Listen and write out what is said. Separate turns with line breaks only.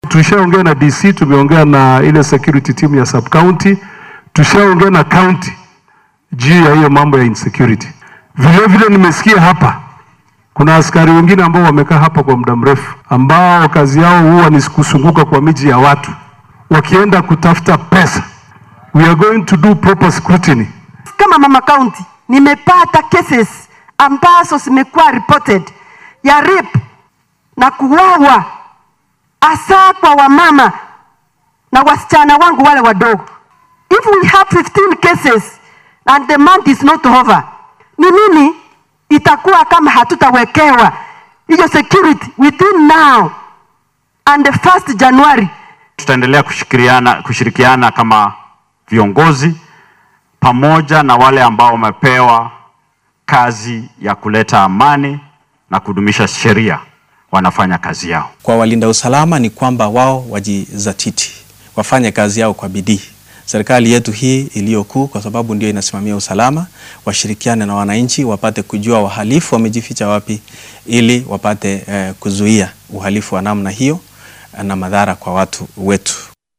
tushaongea na DC, tumeongea na ile security team ya sub county, tushaongea na county juu ya hiyo mambo ya insecurity. Vile vile nimesikia hapa kuna askari wengine ambao wamekaa hapa kwa muda mrefu, ambao kazi yao huwa ni kusunguka kwa miji ya watu wakienda kutafuta pesa. We are going to do proper scrutiny.
Kama mama county nimepata cases ambazo zimekuwa reported ya rape na kuwawa hasa kwa wamama na wasichana wangu wale wadogo. If we have 15 cases and the month is not over, ni nini itakuwa kama hatutawekewa hiyo security within now and the 1st January?
Tutaendelea kushirikiana, kushirikiana kama viongozi pamoja na wale ambao wamepewa kazi ya kuleta amani na kudumisha sheria wanafanya kazi yao.
Kwa walinda usalama ni kwamba wao wajizatiti, wafanye kazi yao kwa bidii. Serikali yetu hii iliyokuu, kwa sababu ndio inasimamia usalama, washirikiane na wananchi, wapate kujua wahalifu wamejificha wapi, ili wapate eh, kuzuia uhalifu wa namna hiyo na madhara kwa watu wetu.